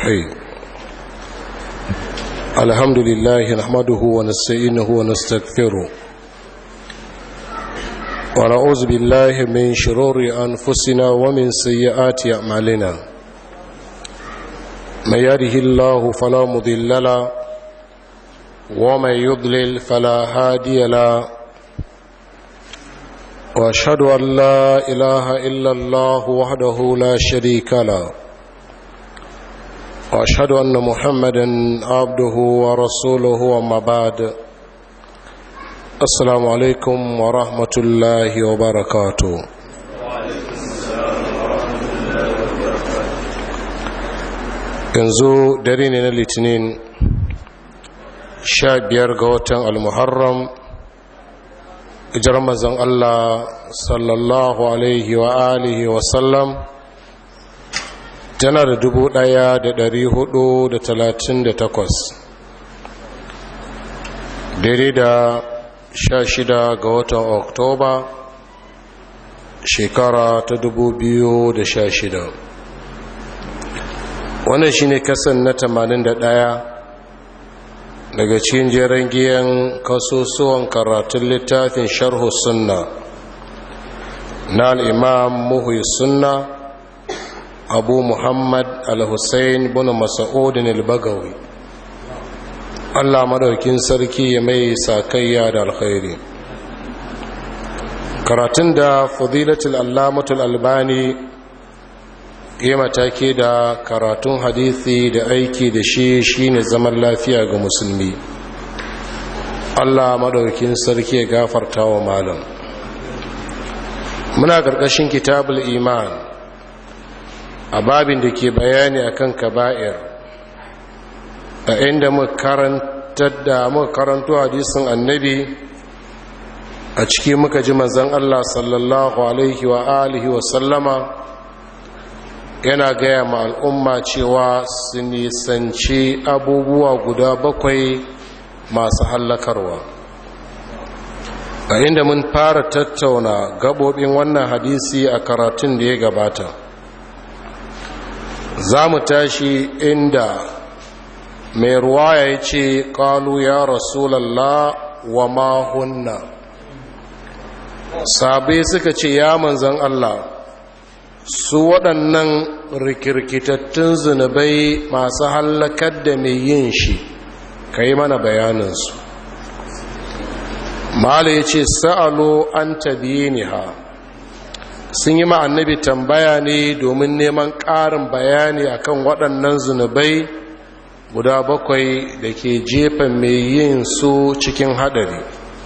الرحيم الحمد لله نحمده ونستعينه ونستغفره ونعوذ بالله من شرور أنفسنا ومن سيئات أعمالنا من يهده الله فلا مضل له ومن يضلل فلا هادي له واشهد ان لا اله الا الله وحده لا شريك له واشهد ان محمدا عبده ورسوله وما بعد السلام عليكم ورحمه الله وبركاته yanzu dare ne na litinin sha biyar ga watan almuharram ijar mazan allah sallallahu alaihi wa alihi wasallam tana da dubu ɗaya da dari hudu da talatin da takwas daidai da sha shida ga watan oktoba shekara ta dubu biyu da sha shida wannan shine kasan na tamanin da ɗaya daga cikin jeren giyan kasusuwan karatun littafin sharhu sunna na al'imam muhu sunna abu muhammad al-hussein bin masa'udin al-bagawi allah madaukin sarki ya mai sakayya da alkhairi karatun da fadilatul allamatul albani ya mataki da karatun hadithi da aiki da shi shine zaman lafiya ga musulmi allah madaukin sarki ya gafarta wa malam muna ƙarƙashin kitabul iman a babin da ke bayani akan kaba'ir a inda makarantar da muka karanto hadisin annabi a ciki muka ji manzon Allah sallallahu alaihi wa alihi wa sallama yana gaya ma al'umma cewa su nisanci abubuwa guda bakwai masu hallakarwa a inda mun fara tattauna gabobin wannan hadisi a karatun da ya gabata za mu tashi inda mai ruwaya ya ce ƙalu ya rasulallah wa mahunna sabai suka ce ya manzan Allah su waɗannan rikirkitattun zunubai masu hallakar da mai yin shi ka yi mana bayaninsu mala ya ce sa'alo an tabiye ha sun yi annabi tambaya ne domin neman ƙarin bayani akan waɗannan zunubai guda bakwai da ke jefa mai yin su cikin haɗari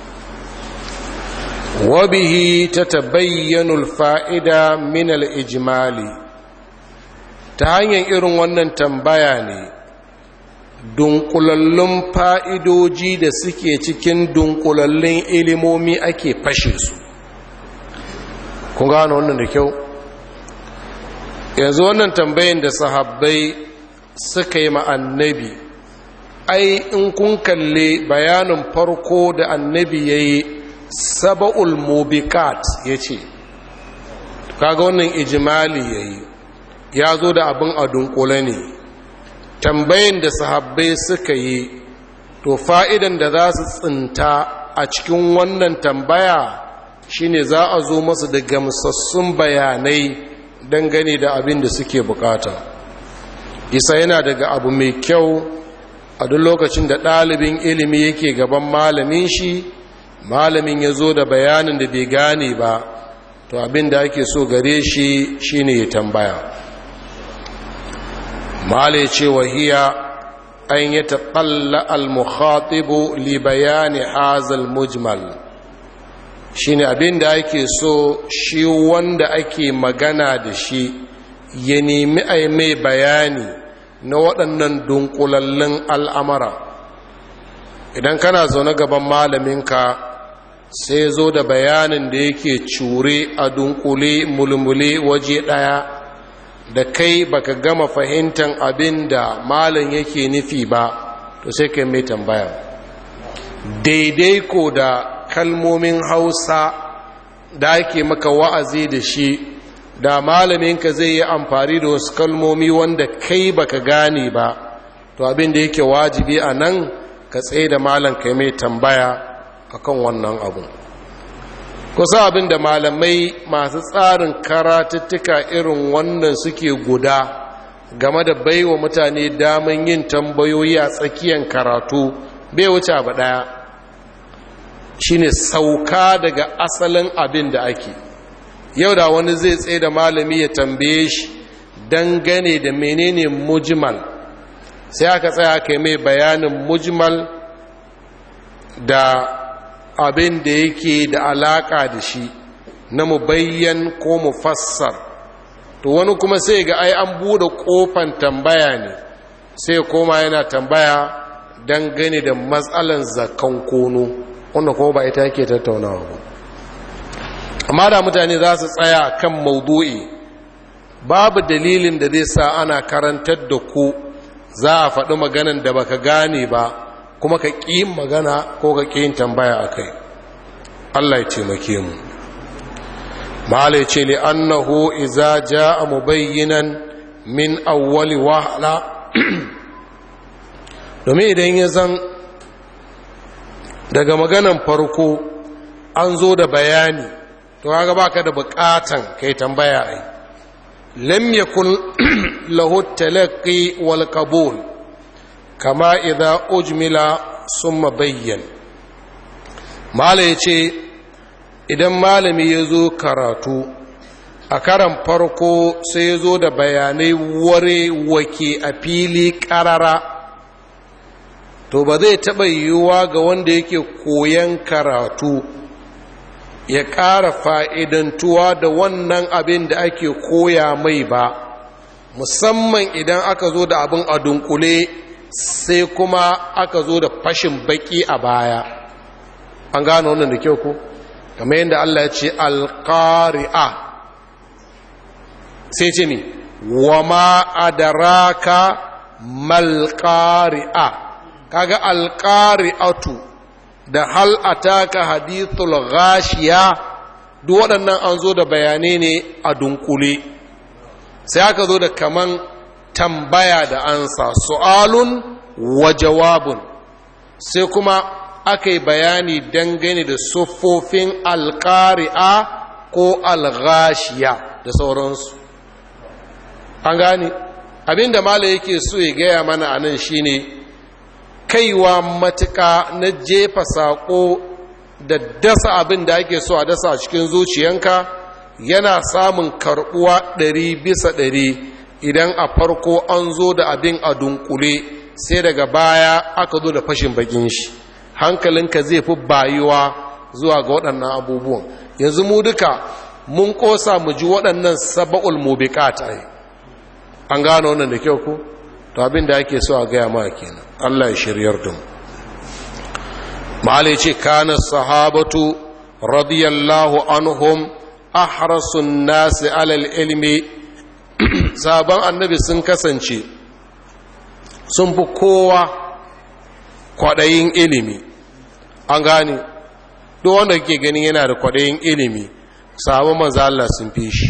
wabihi ta tabayyanul fa'ida minal ijimali ta hanyar irin wannan tambaya ne dunkulallun fa'idoji da suke cikin dunkulallun ilimomi ake fashe su kun gano wannan da kyau yanzu wannan tambayin da sahabbai suka yi ma'annabi ai in kun kalle bayanin farko da annabi ya yi saba'ul mubikat ya ce kaga wannan ijimali ya yi ya zo da abin a dunkule ne tambayin da sahabbai suka yi to fa'idan da za su tsinta a cikin wannan tambaya shine za a zo masu da gamsassun bayanai dangane da abin da suke bukata isa yana daga abu mai kyau a duk lokacin da ɗalibin ilimi yake gaban malamin shi malamin ya zo da bayanin da bai gane ba to abin da ake so gare shi shine ya tambaya mala ce wahiya an yi taƙalla al-mukhatibu li bayani hazal mujmal shine abin da ake so shi wanda ake magana da shi ya nemi a mai bayani na waɗannan dunkulallun al'amara idan kana zaune gaban malaminka sai zo da bayanin da yake cure a dunkule mulmule waje ɗaya da kai baka gama fahimtar abin da malin yake nufi ba to sai kai mai tambaya daidai ko da kalmomin hausa da ake maka wa'azi da shi da malaminka zai yi amfani da wasu kalmomi wanda kai baka gane ba to abin da yake wajibi a nan ka tsaye da malam kai mai tambaya akan wannan abu kusa abin da malamai masu tsarin karatuttuka irin wannan suke guda game da baiwa mutane daman yin tambayoyi a tsakiyar karatu bai wuce abu daya shine sauka daga asalin abin da ake yau da wani zai tsaye da malami ya tambaye shi dangane da menene mujmal sai aka tsaya kai mai bayanin mujmal da abin da yake da alaka da shi na mubayyan ko mufassar to wani kuma sai ga ai an bude kofan tambaya ne sai koma yana tambaya dangane da matsalan zakan kono wanda kuma ba ita yake tattaunawa ba amma da mutane za su tsaya kan maudu'i babu dalilin da zai sa ana karantar da ku za a faɗi maganan da baka gane ba kuma ka ƙi magana ko ka ƙi tambaya a kai allah ya taimake mu mahala ce li annahu iza ja'a mubayyinan min awwali wahala domin idan ya zan daga maganan farko an zo da bayani to kaga baka da bukatan kai tambaya ai lam yakun lahu talaqqi wal qabul kama idza ujmila summa bayyan mala yace idan malami ya zo karatu a karan farko sai ya zo da bayanai ware wake a fili karara to ba zai taɓa yiwuwa ga wanda yake koyan karatu ya ƙara fa'idantuwa da wannan abin da ake koya mai ba musamman idan aka zo da abin a dunkule sai kuma aka zo da fashin baki a baya an gano wannan da kyau ko kamar yadda Allah ya ce alƙari'a sai ce mi wa ma'adaraka malƙari'a kaga alƙari'atu da hal ataka hadithul ghashiya duk waɗannan an zo da bayanai ne a dunkule sai aka zo da kaman tambaya da ansa su'alun wa jawabun sai kuma aka yi bayani dangane da siffofin alƙari'a ko alghashiya da sauransu an gane abinda mala yake so ya gaya mana a nan shine kaiwa matuka na jefa saƙo da dasa abin da ake so a dasa a cikin zuciyanka yana samun karɓuwa ɗari bisa ɗari idan a farko an zo da abin a dunkule sai daga baya aka zo da fashin bakin shi hankalinka zai fi bayuwa zuwa ga waɗannan abubuwan yanzu mu duka mun ƙosa mu ji waɗannan saba'ul mubiqat ai an gano wannan da kyau ko to abin da ake so a gaya ma kenan Allah ya shiryar da mu ma'ala ce kana sahabatu radiyallahu anhum ahrasun nasi alal ilmi sabon annabi sun kasance sun fi kowa kwaɗayin ilimi an gane duk wanda ke ganin yana da kwaɗayin ilimi sabon manzo Allah sun fi shi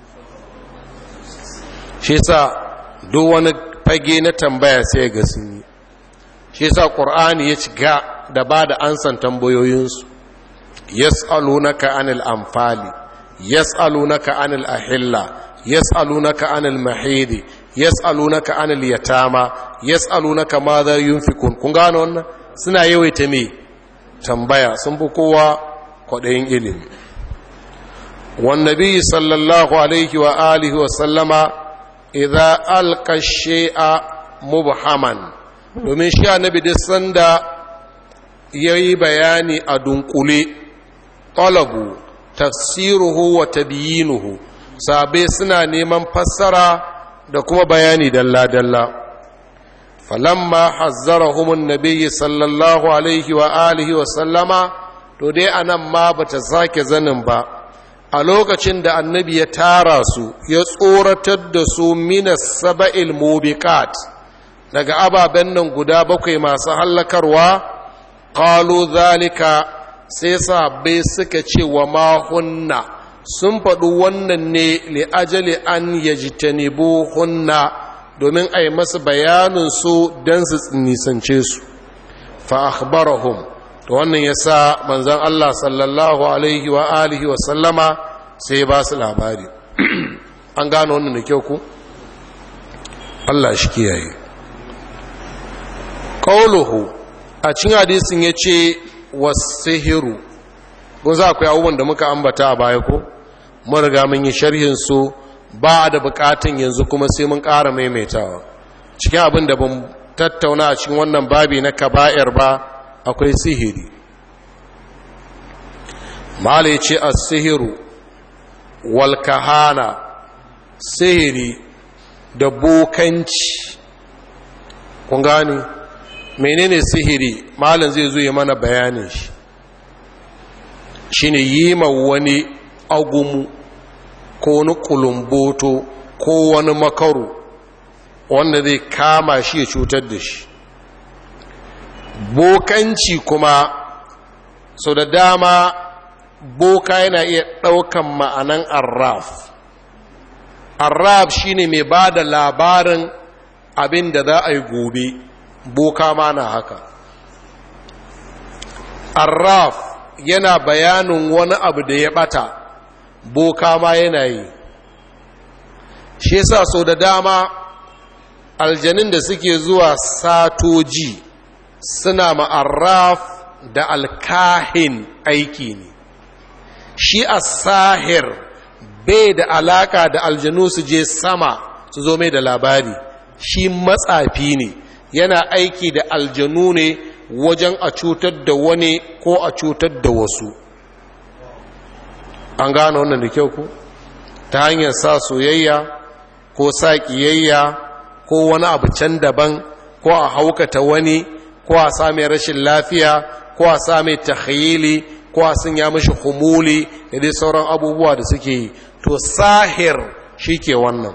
shi sa duk wani fage na tambaya sai ga sun yi shi sa ƙur'ani ya ci ga da ba da ansan tambayoyinsu yas'alunaka anil amfali yas'alunaka anil ahilla yas'alunaka anil mahidi yas'alunaka anil yatama yas'alunaka ma za yunfikun kun gano wannan suna yawaita me tambaya sun fi kowa kwaɗayin ilimi والنبي صلى الله عليه وآله وسلم إذا ألقى الشيء مبهما domin shi annabi duk sanda ya yi bayani a dunkule talabu tafsiruhu wa tabiyinuhu sabai suna neman fassara da kuma bayani dalla-dalla falamma hazzarahumun nabiyyi sallallahu alaihi wa alihi wa sallama to dai anan ma bata sake zanin ba a lokacin da annabi ya tara su ya tsoratar da su minas saba'il mubiqat daga ababen nan guda bakwai masu hallakarwa qalu zalika sai sahabbai suka ce wa mahunna sun faɗi wannan ne li'ajali an yajtanibu hunna domin a yi masu bayanin su don su nisance su fa akhbarahum to wannan yasa manzon Allah sallallahu alaihi wa alihi wa sallama sai ba su labari an gano wannan da kyau ku Allah shi kiyaye qauluhu a cikin hadisin yace wasihiru ko za ku yi abubuwan da muka ambata a baya ko mun riga mun yi sharhin su ba da bukatun yanzu kuma sai mun ƙara maimaitawa cikin abin da ban tattauna a cikin wannan babi na kaba'ir ba akwai sihiri mala ya ce a sihiru walkahana sihiri da bokanci kun gani menene sihiri malin zai zo ya mana bayanin shi shine yi ma wani agumu ko wani kulumboto ko wani makaru wanda zai kama shi ya cutar da shi bokanci kuma sau da dama boka yana iya ɗaukan ma'anan arraf arraf shine mai ba da labarin abin da za a yi gobe boka ma na haka arraf yana bayanin wani abu da ya bata boka ma yana yi shi yasa sau da dama aljanin da suke zuwa satoji suna ma'arraf da alkahin aiki ne shi a sahir bai da alaka da aljanu su je sama su zo mai da labari shi matsafi ne yana aiki da aljanu ne wajen a cutar da wani ko a cutar da wasu an gano wannan da kyau ku ta hanyar sa soyayya ko sa ƙiyayya ko wani abu can daban ko a haukata wani ko a sami rashin lafiya ko a sami takhayili ko a sun ya mashi humuli da dai sauran abubuwa da suke yi to sahir shi ke wannan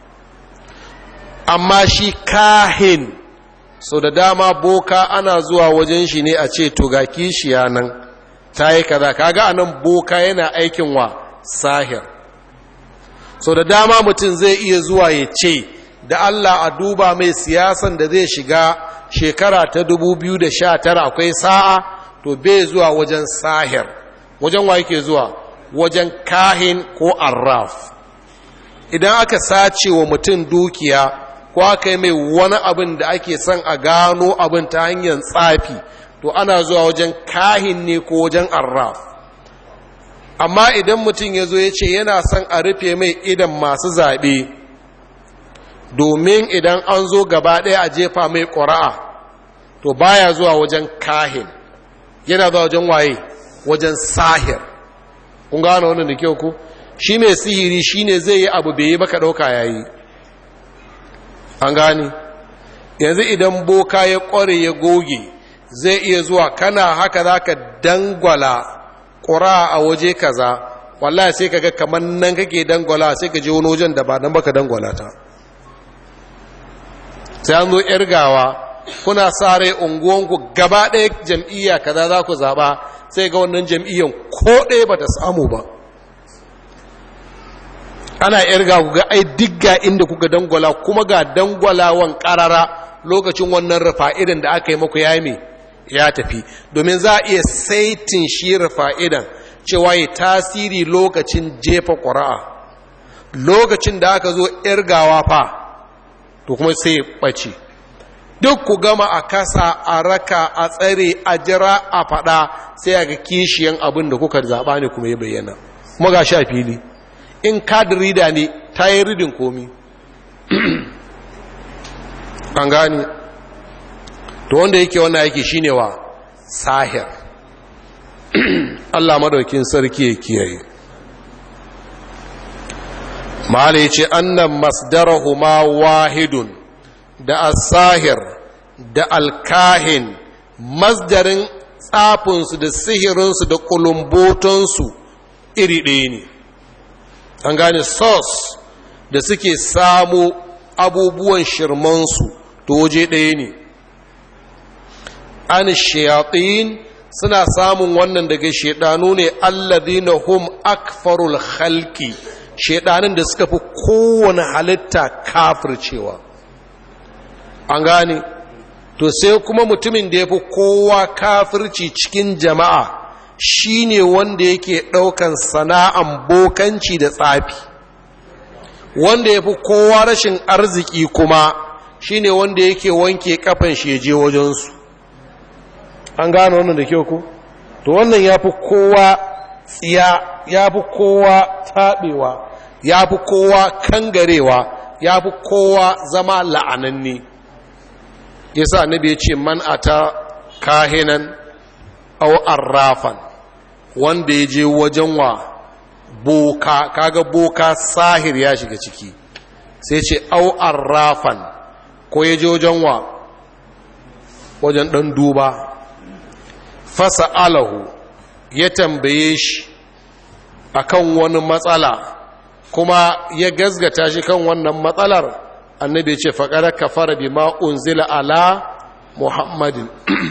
amma shi kahin so da dama boka ana zuwa wajen shi ne a ce to ga kishiya nan ta yi kaza kaga anan boka yana aikin wa sahir so da dama mutum zai iya zuwa ya ce da Allah a duba mai siyasan da zai shiga shekara ta 2019 akwai sa'a to bai zuwa wajen sahir wajen wa yake zuwa wajen kahin ko arraf idan aka sace wa mutum dukiya ko aka yi mai wani abin da ake son a gano abin ta hanyar tsafi to ana zuwa wajen kahin ne ko wajen arraf amma idan mutum ya zo ya ce yana son a rufe mai idan masu zaɓe domin idan an zo gaba ɗaya a jefa mai ƙura'a to baya zuwa wajen kahin yana zuwa wajen waye wajen sahir kun gano wannan da kyau ku shi mai sihiri shine zai yi abu bai yi baka ɗauka yayi an gane yanzu idan boka ya ƙware ya goge zai iya zuwa kana haka za ka dangwala ƙura a waje kaza wallahi sai ka ga kamar nan kake dangwala sai ka je wani wajen da ba nan baka dangwala ta sai an zo irgawa kuna sa rai unguwanku gaba ɗaya jam'iyya kaza za ku zaɓa sai ga wannan jam'iyyan ko ɗaya ba ta samu ba ana irga ku ga ai digga inda kuka dangwala kuma ga dangwalawan ƙarara lokacin wannan rufa'idan da aka yi maku ya ya tafi domin za a iya saitin shi rufa'idan cewa ya tasiri lokacin jefa ƙura'a lokacin da aka zo irgawa fa to kuma sai ya ɓace duk ku gama a kasa a raka a tsare a jira a faɗa sai a ga kishiyan abin da kuka zaɓa ne kuma ya bayyana kuma ga sha fili in kadin rida ne ta yi ridin komi an gani to wanda yake wannan yake shine wa sahir Allah madaukin sarki ya kiyaye mala yace annan masdarahuma wahidun da as-sahir da al-kahin masdarin tsafinsu da sihirinsu da kulumbotonsu iri ɗaya ne an gane sos da suke samu abubuwan shirmansu to waje ɗaya ne an shayatin suna samun wannan daga shaidanu ne alladhina hum akfarul khalqi shaidanin da suka fi kowane halitta kafircewa an gane to sai kuma mutumin da ya fi kowa kafirci cikin jama'a shine wanda yake ɗaukan sana'an bokanci da tsafi wanda ya fi kowa rashin arziki kuma shine wanda yake wanke kafan sheje wajensu an gane wannan da kyau ku to wannan ya fi kowa tsiya ya fi kowa taɓewa ya fi kowa kangarewa ya fi kowa zama la'ananne yasa annabi ya ce man ata kahinan aw arrafan wanda ya je wajen wa boka kaga boka sahir ya shiga ciki sai ce aw arrafan ko ya je wajen wa wajen dan duba fasa alahu ya tambaye shi akan wani matsala kuma ya gazgata shi kan wannan matsalar annabi ce faƙarar kafara bi unzila ala muhammadin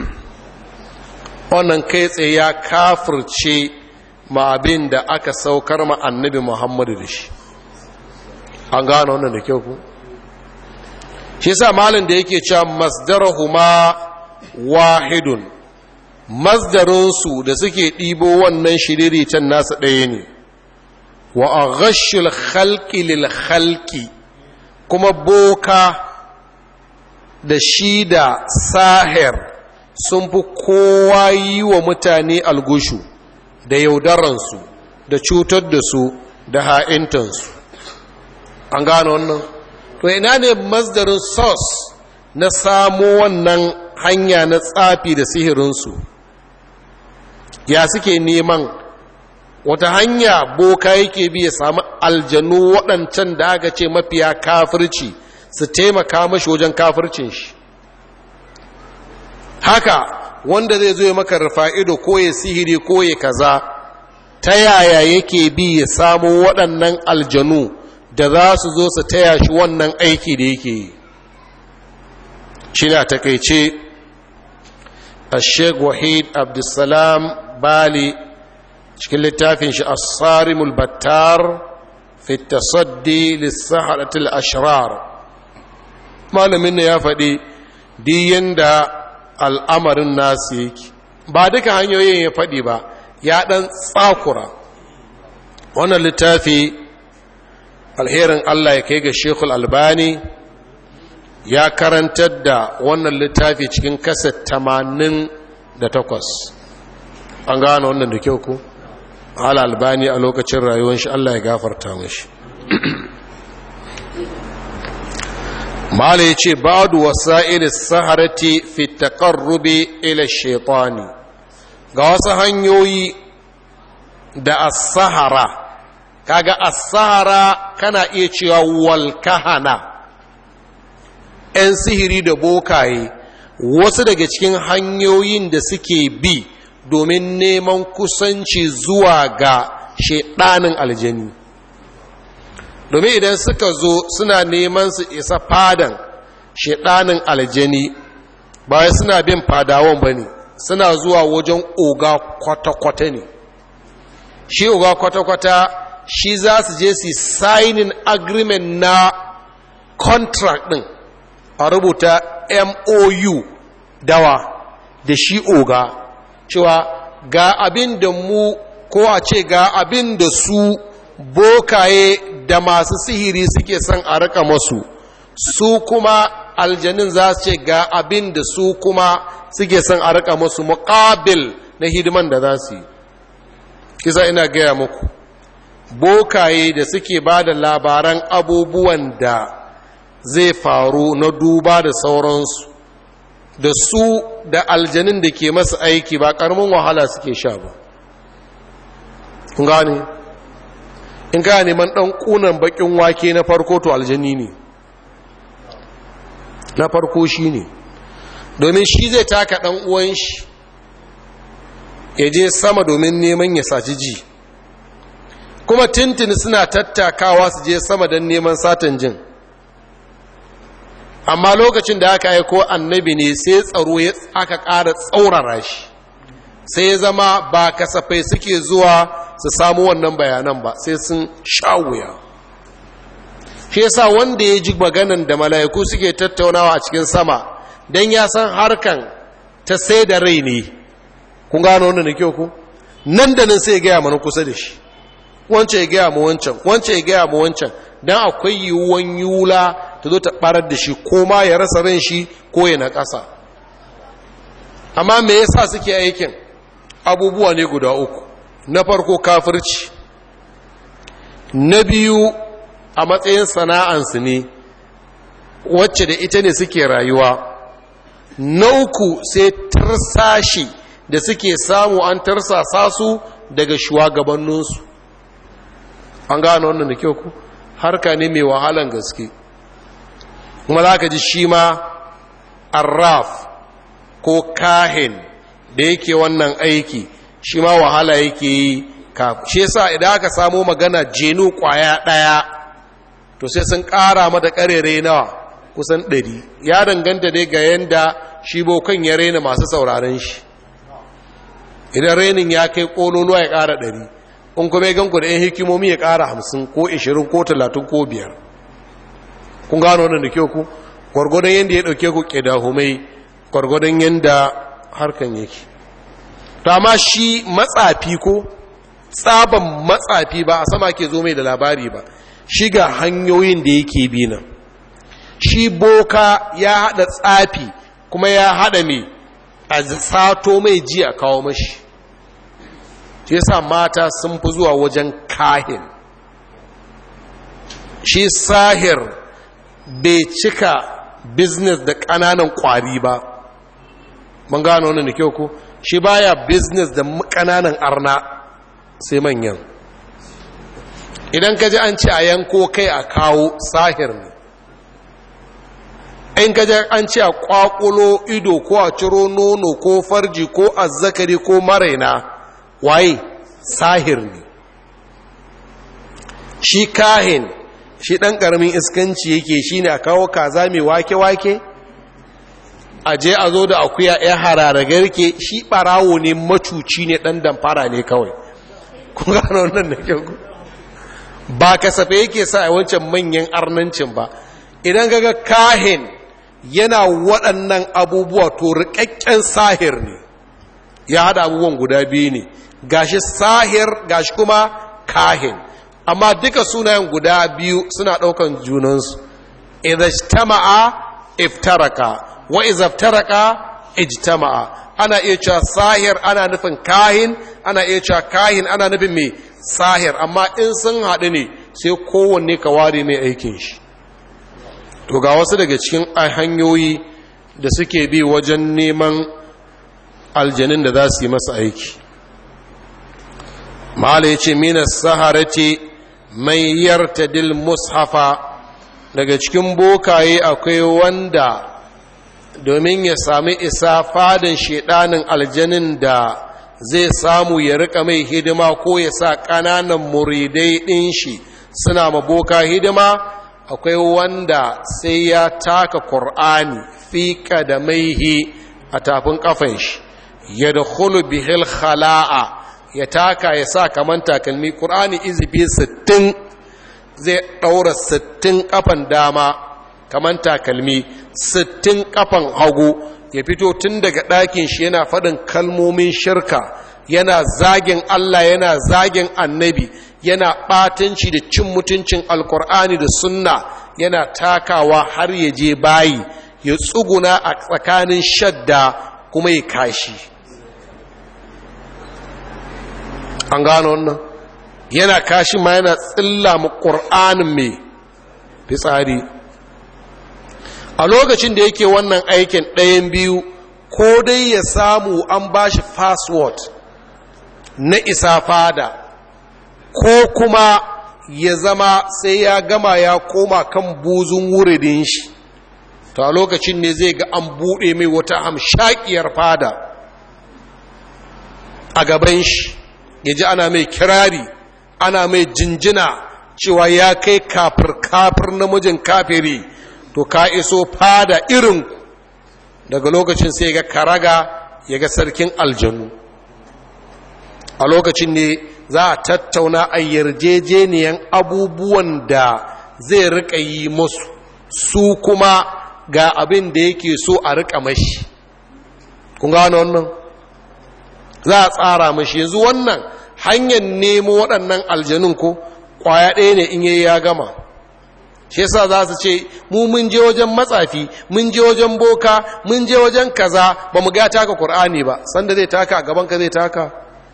wannan kai tsaye ya kafirce ma abin da aka saukar ma annabi muhammadu da shi an gano wannan da kyau ku shi sa malin da yake cewa masdarahuma wahidun masdarinsu da suke ɗibo wannan shiriritan nasa ɗaya ne wa a ghashul khalqi lil khalqi kuma boka da shi da sahir sun fi kowa yi wa mutane algushu da yaudaransu da cutar da su da ha'intansu an gano wannan to ina ne masdarin sos na samo wannan hanya na tsafi da sihirinsu ya suke neman wata hanya boka yake bi ya samu aljanu waɗancan da aka ce mafiya kafirci su taimaka mashi wajen kafircin shi haka wanda zai zo ya maka rufa'ido ko ya sihiri ko ya kaza ta yaya yake bi ya samu waɗannan aljanu da za su zo su taya shi wannan aiki da yake yi shi na takaice a sheik wahid abdulsalam bali cikin littafin shi asarimul battar fi tasaddi lissaharatul ashrar malamin ne ya faɗi diyan da al'amarin nasu yake ba duka hanyoyin ya faɗi ba ya ɗan tsakura wannan littafi alherin Allah ya kai ga shekul albani ya karantar da wannan littafi cikin kasa tamanin da takwas an gane wannan da kyau ku hala albani a lokacin rayuwar shi Allah ya gafarta mashi mala ya ce ba'adu wasa'il saharati fi taqarrubi ila shaitani ga wasu hanyoyi da as-sahara kaga as-sahara kana iya cewa wal kahana ‘yan sihiri da bokaye wasu daga cikin hanyoyin da suke bi domin neman kusanci zuwa ga shaidanin aljani domin idan suka zo suna neman su isa fadan shaidanin aljani bayan suna bin fadawan ba ne suna zuwa wajen oga kwata-kwata ne shi oga kwata-kwata shi za su je su signing agreement na contract din a rubuta mou dawa da shi oga cewa ga abin da mu ko a ce ga abin da su bokaye da masu sihiri suke son a rika masu su kuma aljanin za su ce ga abin da su kuma suke son a rika masu muƙabil na hidiman da za su yi kisa ina gaya muku bokaye da suke ba da labaran abubuwan da zai faru na duba da sauransu da su da aljanin da ke masa aiki ba ƙaramin wahala suke sha ba kun gane in ka neman ɗan ƙunan baƙin wake na farko to aljani ne na farko shi ne domin shi zai taka ɗan uwan shi ya je sama domin neman ya saci ji kuma tintini suna tattakawa su je sama don neman satan jin amma lokacin da aka aiko annabi ne sai tsaro ya aka ƙara tsaurara shi sai ya zama ba kasafai suke zuwa su samu wannan bayanan ba sai sun sha wuya shi yasa wanda ya ji maganan da mala'iku suke tattaunawa a cikin sama don ya san harkan ta sai da rai ne kun gano wannan da kyau ku nan da nan sai ya gaya mana kusa da shi wancan ya gaya mu wancan wancan ya gaya mu wancan don akwai yiwuwan yula ta zo ta barar da shi ko ma ya rasa ran shi ko ya na ƙasa amma me yasa suke aikin abubuwa ne guda uku na farko kafirci na biyu a matsayin sana'ansu ne wacce da ita ne suke rayuwa na uku sai tarsashi da suke samu an tarsasa su daga shugabanninsu an gano wannan da kyau ku harka ne mai wahalan gaske kuma za ka ji shi ma arraf ko kahin da yake wannan aiki shi ma wahala yake yi shi yasa idan aka samo magana jenu kwaya ɗaya to sai sun ƙara mata ƙarere nawa kusan ɗari ya danganta dai ga yanda shi bokan ya raina masu sauraren shi idan rainin ya kai ƙololuwa ya ƙara ɗari in kuma ya ganku da 'yan hikimomi ya ƙara hamsin ko ishirin ko talatin ko biyar kun gano wannan da kyau ku gwargwadon yadda ya ɗauke ku ƙidahumai gwargwadon yadda harkan yake to amma shi matsafi ko tsaban matsafi ba a sama ke zo mai da labari ba shi ga hanyoyin da yake bi nan shi boka ya haɗa tsafi kuma ya haɗa mai a sato mai ji a kawo mashi shi yasa mata sun fi zuwa wajen kahin shi sahir bai cika business da ƙananan ƙwari ba mun gano wannan da kyau ko shi baya business da ƙananan arna sai manyan idan ka ji an ce a yanko kai a kawo sahir ne in ka ji an ce a kwakulo ido ko a ciro nono ko farji ko azzakari ko maraina waye sahir ne shi kahin shi ɗan ƙaramin iskanci yake shi ne a kawo kaza mai wake-wake a je a zo da akuya ya harara garke shi ɓarawo ne macuci ne ɗan damfara ne kawai kun gano wannan da kyau ba kasafe yake sa a wancan manyan arnancin ba idan gaga kahin yana waɗannan abubuwa to riƙaƙƙen sahir ne ya haɗa abubuwan guda biyu ne gashi sahir gashi kuma kahin amma duka sunayen guda biyu suna ɗaukan junansu idhajtama'a iftaraka wa izaftaraka ijtama'a ana iya cewa sahir ana nufin kahin ana iya cewa kahin ana nufin mai sahir amma in sun haɗu ne sai kowanne ka ware mai aikin shi to ga wasu daga cikin hanyoyi da suke bi wajen neman aljanin da za su yi masa aiki mala ya ce minas saharati mai yartadil mushafa daga cikin bokaye akwai wanda domin ya sami isa fadin shedanin aljanin da zai samu ya rika mai hidima ko ya sa ƙananan muridai ɗin shi suna maboka hidima akwai wanda sai ya taka ƙur'ani fika da maihi a tafin ƙafan shi ya da bihil khala'a ya taka ya sa kaman takalmi ƙur'ani izifi sittin zai ɗaura sittin ƙafan dama kaman takalmi sittin ƙafan hagu ya fito tun daga ɗakin shi yana faɗin kalmomin shirka yana zagin Allah yana zagin annabi yana ɓatanci da cin mutuncin alkur'ani da sunna yana takawa har ya je bayi ya tsuguna a tsakanin shadda kuma ya kashi an gano wannan yana kashi ma yana tsilla mu ƙur'anin mai fitsari a lokacin da yake wannan aikin ɗayan biyu ko dai ya samu an ba shi password na isa fada ko kuma ya zama sai ya gama ya koma kan buzun wuridin shi to a lokacin ne zai ga an buɗe mai wata hamshakiyar fada a gaban shi ya ji ana mai kirari ana mai jinjina cewa ya kai kafir-kafir namijin kafiri to ka iso fada irin daga lokacin sai ga karaga ya ga sarkin aljanu a lokacin ne za a tattauna a yarjejeniyan abubuwan da zai rika yi musu su kuma ga abin da yake so a rika mashi kun gano wannan za a tsara mashi yanzu wannan hanyar nemo waɗannan aljanun ko ƙwaya ɗaya ne in yayi ya gama shi yasa za su ce mu mun je wajen matsafi mun je wajen boka mun je wajen kaza ba mu ga taka qur'ani ba sanda zai taka a gaban ka zai taka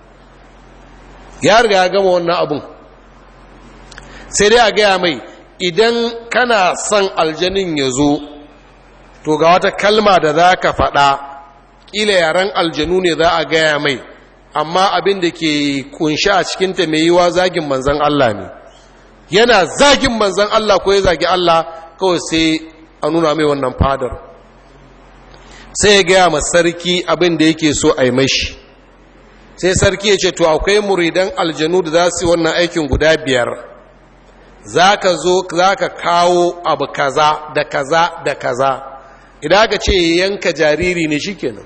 ya riga ya gama wannan abun sai dai a gaya mai idan kana son aljanin ya zo to ga wata kalma da za ka faɗa ƙila yaren aljanu ne za a gaya mai amma abin da ke kunshi a cikinta mai yiwa zagin manzan Allah ne yana zagin manzan Allah ko ya zagi Allah kawai sai a nuna mai wannan fadar sai ya gaya ma sarki abin da yake so a yi mashi sai sarki ya ce to akwai muridan aljanu da za su yi wannan aikin guda biyar za ka zo za ka kawo abu kaza da kaza da kaza idan aka ce yanka jariri ne shikenan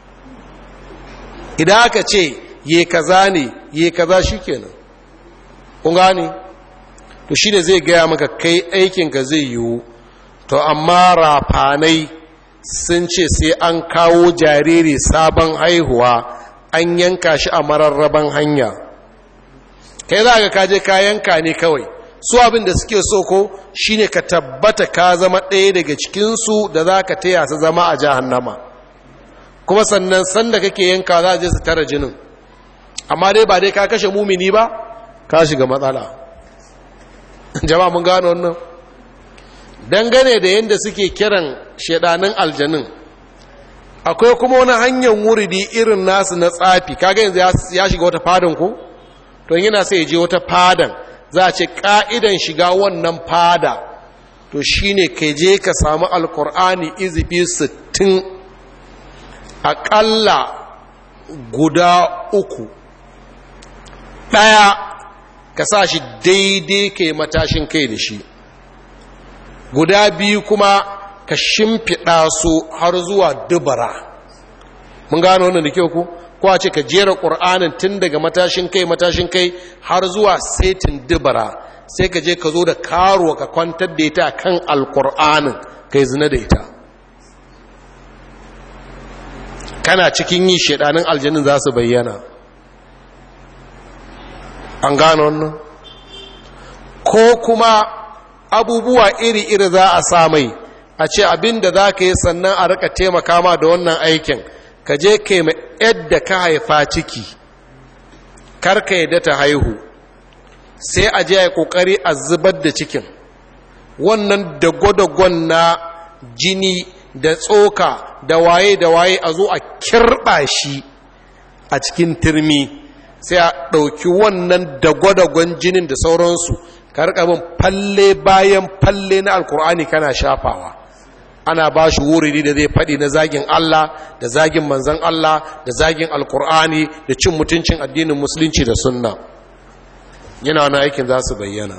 idan aka ce ye kaza ne ye kaza shikenan kun gane to shine zai gaya maka kai aikinka zai yiwu to amma rafanai sun ce sai an kawo jariri sabon haihuwa an yanka shi a mararraban hanya kai za ka kaje ka yanka ne kawai su abin da suke so ko shine ka tabbata ka zama ɗaya daga cikinsu da za ka taya su zama a jahannama kuma sannan sanda kake yanka za a je su tara jinin amma dai ba dai ka kashe mumini ba ka shiga matsala jama'a mun gano wannan dangane da yadda suke kiran shedanin aljanin akwai kuma wani hanyar wuridi irin nasu na tsafi kaga yanzu ya shiga wata fadan ko to yana sai ya je wata fadan za a ce ka'idan shiga wannan fada to shine kai je ka samu alkur'ani izifi sittin aƙalla guda uku ɗaya ka sa shi daidai kai matashin kai da shi guda biyu kuma ka shimfiɗa su har zuwa dubara mun gano wannan da kyau ku ko a ce ka jera ƙur'anin tun daga matashin kai matashin kai har zuwa setin dubara sai ka je ka zo da karuwa ka kwantar da ita kan alƙur'anin kai zina da ita kana cikin yi shaɗanin aljanin za su bayyana an gano wannan ko kuma abubuwa iri-iri za a samai a ce abin da za ka yi sannan a rika taimaka ma da wannan aikin ka je ka yi yadda ka haifa ciki karka yadda ta haihu sai a je a yi kokari a zubar da cikin wannan dago-dagon na jini da tsoka da waye da waye a zo a kirɓa shi a cikin turmi sai a ɗauki wannan dago-dagon jinin da sauransu karkabin falle bayan falle na alkur'ani kana shafawa ana ba shi wuridi da zai faɗi na zagin Allah da zagin manzan Allah da zagin alkur'ani da cin mutuncin addinin musulunci da sunna yana wani aikin za su bayyana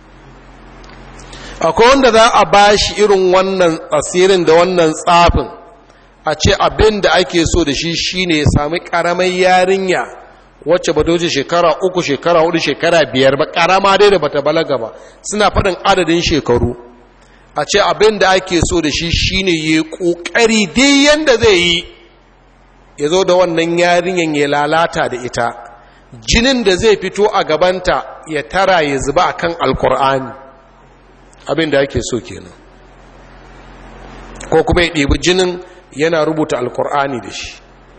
akwai wanda za a ba shi irin wannan asirin da wannan tsafin a ce abin da ake so da shi shine ya sami ƙaramar yarinya wacce ba doce shekara uku shekara hudu shekara biyar ba ƙarama dai da bata balaga ba suna faɗin adadin shekaru a ce abin da ake so da shi shine ya ƙoƙari dai yanda zai yi ya zo da wannan yarinyan ya lalata da ita jinin da zai fito a gabanta ya tara ya zuba a kan alkur'ani abin da ake so kenan ko kuma ya ɗebi jinin yana rubuta alkur'ani da shi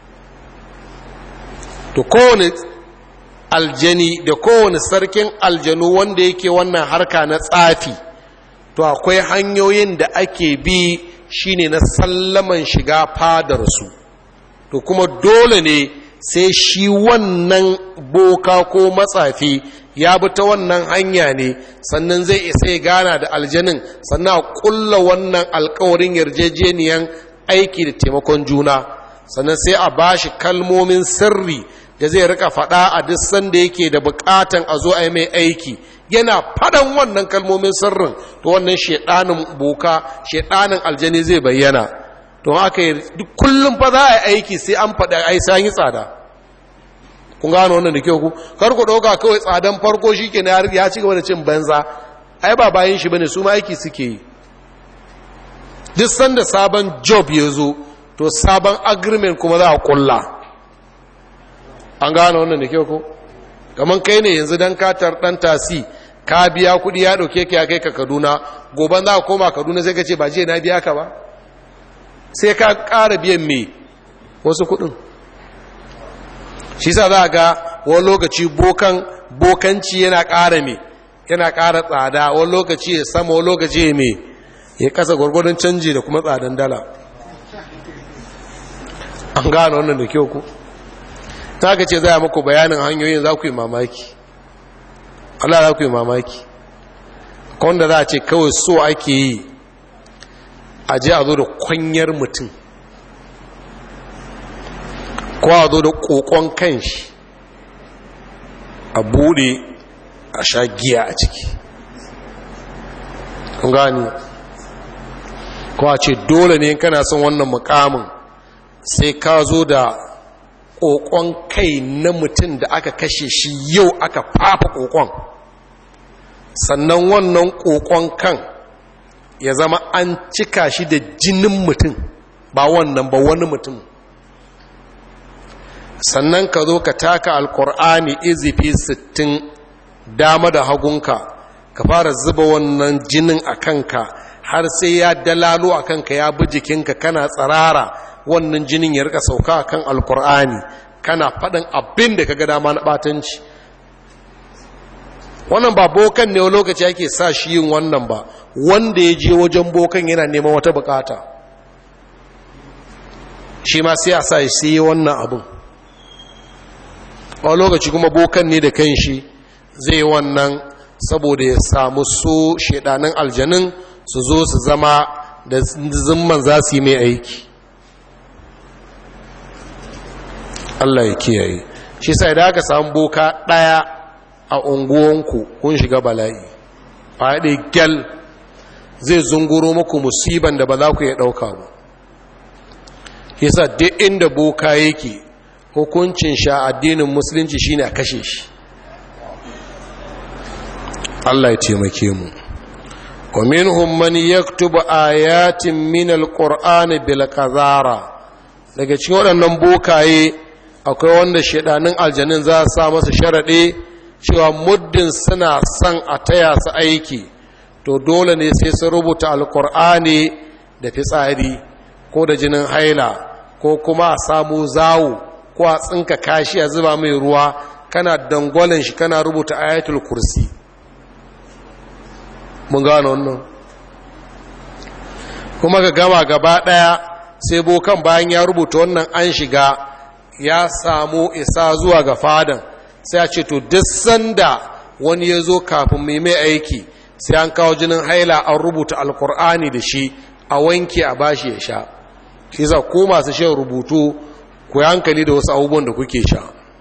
to kowane aljani da kowane sarkin aljanu wanda yake wannan harka na tsafi to akwai hanyoyin da ake bi shine na sallaman shiga fadarsu to kuma dole ne sai shi wannan boka ko matsafi ya bi ta wannan hanya ne sannan zai isa ya gana da aljanin sannan a kulla wannan alkawarin yarjejeniyan aiki da taimakon juna sannan sai a bashi kalmomin sirri da zai rika faɗa a duk sanda yake da bukatan a zo a yi mai aiki yana faɗan wannan kalmomin sirrin to wannan shedanin boka shedanin aljani zai bayyana to haka yi duk kullum fa za a yi aiki sai an faɗa ai sai yi tsada kun gano wannan da kyau ku kar ku ɗauka kawai tsadan farko shi ke ya ci gaba da cin banza ai ba bayan shi bane su ma aiki suke yi duk sanda sabon job ya zo to sabon agreement kuma za a kulla an gano wannan da kyau ku kamar kai ne yanzu don katar ɗan tasi ka biya kuɗi ya ɗauke ka ya kai ka kaduna goban za ka koma kaduna sai ka ce ba jiya na biya ka ba sai ka ƙara biyan me wasu kuɗin shi sa za ga wani lokaci bokan bokanci yana ƙara me yana ƙara tsada wani lokaci ya sama wani lokaci ya me ya kasa gwargwadon canji da kuma tsadan dala an gane wannan da kyau ku ta ka ce za a muku bayanin hanyoyin za ku yi mamaki Allah za ku yi mamaki wanda za a ce kawai so ake yi a je a zo da kwanyar mutum ko a zo da kokon kanshi a bude a sha giya a ciki kun gani ko a ce dole ne kana son wannan mukamin sai ka zo da kokon kai na mutum da aka kashe shi yau aka fafa kokon sannan wannan kokon kan ya zama an cika shi da jinin mutum ba wannan ba wani mutum sannan ka zo ka taka alkur'ani izifi sittin dama da hagunka ka fara zuba wannan jinin a kanka har sai ya dalalo a kanka ya bi jikinka kana tsarara wannan jinin ya rika sauka a kan alkur'ani kana faɗin abin da ka ga dama na ɓatanci wannan ba bokan ne lokaci ake sa shi yin wannan ba wanda ya je wajen bokan yana neman wata bukata shi ma sai a sa shi yi wannan abin a lokaci kuma bokan ne da kan shi zai wannan saboda ya samu so shaidanin aljanin su zo su zama da zimman za su yi mai aiki Allah ya kiyaye shi sai da aka samu boka ɗaya a unguwanku kun shiga bala'i faɗi gyal zai zunguro muku musiban da ba za ku iya ɗauka ba yasa duk inda boka yake hukuncin sha addinin musulunci shine a kashe shi Allah ya taimake mu wa minhum man yaktubu ayatin min alqur'ani bil qazara daga cikin waɗannan bokaye akwai wanda shedanin aljanin za su sa masa sharaɗe cewa muddin suna son a taya su aiki to dole ne sai su rubuta alkur'ani da fitsari ko da jinin haila ko kuma a samu zawo ko a tsinka kashi a zuba mai ruwa kana dangwalin shi kana rubuta ayatul kursi mun gano wannan kuma ga gama gaba ɗaya sai bokan bayan ya rubuta wannan an shiga ya samu isa zuwa ga fadan sai a ce to duk sanda wani ya zo kafin mai mai aiki sai an kawo jinin haila an rubuta alkur'ani da shi a wanke a bashi ya sha shi za ko masu shan rubutu ku hankali da wasu abubuwan da kuke sha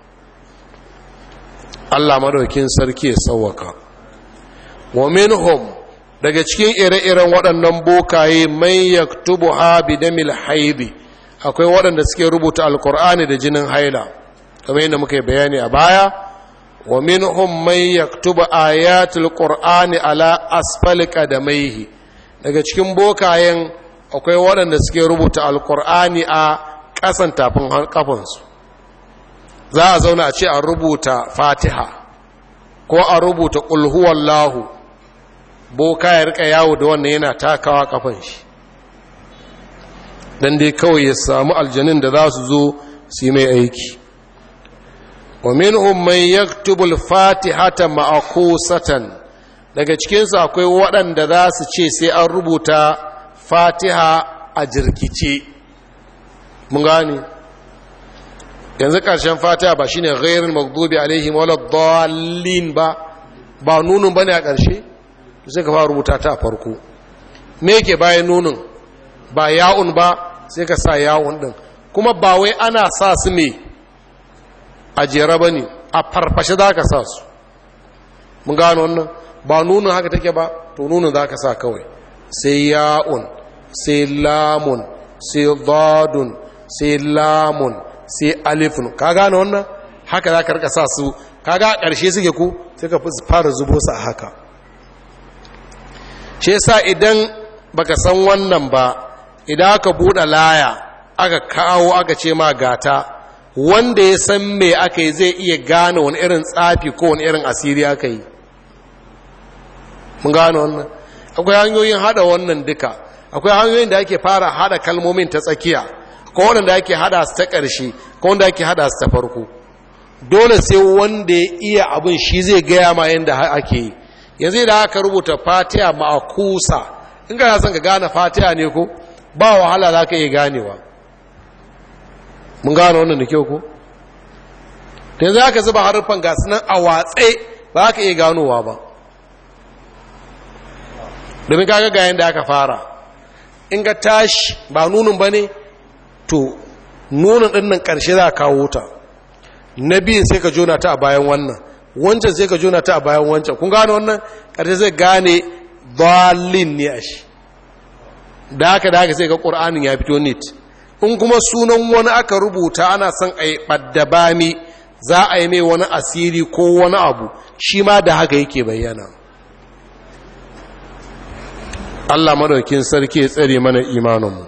Allah madaukin sarki ya sauwaka wa minhum daga cikin ire-iren waɗannan bokaye mai yaktubu ha bidamil haidi akwai waɗanda suke rubuta alkur'ani da jinin haila kamar yadda muka yi bayani a baya wa minhum man yaktubu ayatul qur'ani ala asfali qadamaihi daga cikin bokayen akwai waɗanda suke rubuta alkur'ani a ƙasan tafin kafansu za a zauna a ce a rubuta fatiha ko a rubuta qul huwallahu boka ya rika yawo da wannan yana takawa kafan shi dan dai kawai ya samu aljanin da za su zo su yi mai aiki wa minhum man yaktubu al-fatihata ma'kusatan daga cikin su akwai waɗanda za su ce sai an rubuta fatiha a jirkice mun gane yanzu ƙarshen fatiha ba shine ghairul maghdubi alaihim waladdallin ba ba nunun bane a ƙarshe sai ka fara rubuta ta a farko me yake bayan nunun ba ya'un ba sai ka sa ya'un din kuma ba wai ana sa su me a jera ba ne a farfashe za ka sa su mun gano wannan ba nunin haka take ba to nunin za ka sa kawai sai ya'un sai lamun sai zadun sai lamun sai alifun ka gano wannan haka za ka rika sa su kaga a ƙarshe suke ku sai ka fara zubo su a haka shi yasa idan baka san wannan ba idan aka buɗe laya aka kawo aka ce ma gata wanda ya san me aka yi zai iya gane wani irin tsafi ko wani irin asiri aka yi mun gane wannan akwai hanyoyin hada wannan duka akwai hanyoyin da ake fara hada kalmomin ta tsakiya ko wanda ake hada su ta ƙarshe ko wanda ake hada su ta farko dole sai wanda ya iya abin shi zai gaya ma yadda ake yi yanzu da aka rubuta fatiha ma'akusa in ka son ka gane fatiha ne ko ba wahala za ka iya ganewa mun gane wannan da kyau ko da yanzu aka zuba harufan gasu nan a watse ba ka iya ganowa ba domin kaga ga yadda aka fara in ga tashi ba nunin ba ne to nunin ɗin nan ƙarshe za a kawo ta na biyun sai ka jona ta a bayan wannan wancan sai ka jona ta a bayan wancan kun gane wannan ƙarshe zai gane dalin ne a shi da haka da haka sai ga ƙur'anin ya fito nit in kuma sunan wani aka rubuta ana son a yi ɓaddabami za a yi mai wani asiri ko wani abu shi ma da haka yake bayyana Allah madaukin sarki ya tsare mana imaninmu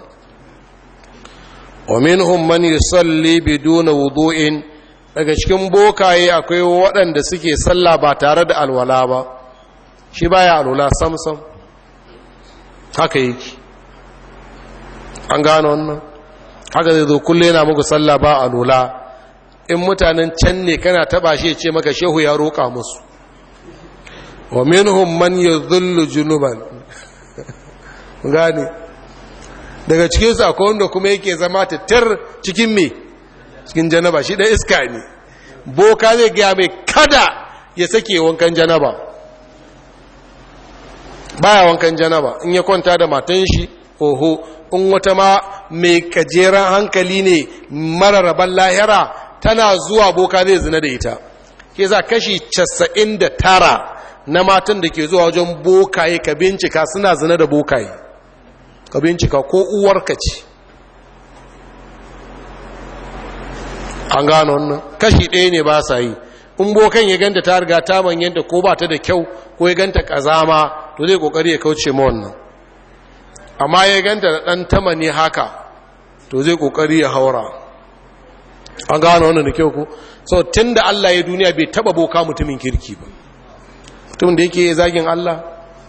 wa minhum man yusalli biduna wudu'in daga cikin bokaye akwai waɗanda suke sallah ba tare da alwala ba shi baya alwala samsam haka yake an gano wannan haka zai zo kulle yana muku sallah ba alwala in mutanen can ne kana taba shi ce maka shehu ya roƙa musu wa minhum man yadhillu junuban gane daga cikin su akwai wanda kuma yake zama tattar cikin me cikin janaba shi dan iska ne boka zai gaya mai kada ya sake wankan janaba baya wankan janaba in ya kwanta da matan shi oho in wata ma mai kajeran hankali ne mara raban lahira tana zuwa boka zai zina da ita ke za kashi casa'in da tara na matan da ke zuwa wajen bokaye ka bincika suna zina da bokaye ka bincika ko uwarka ce an gano wannan kashi ɗaya ne ba sa yi in bokan ya ganta ta riga ta manyanta ko ba ta da kyau ko ya ganta ƙazama to zai ƙoƙari ya kauce ma wannan amma ya ganta da ɗan tamani haka to zai ƙoƙari ya haura an gano wannan da kyau ko so tun da Allah ya duniya bai taba boka mutumin kirki ba mutumin da yake zagin Allah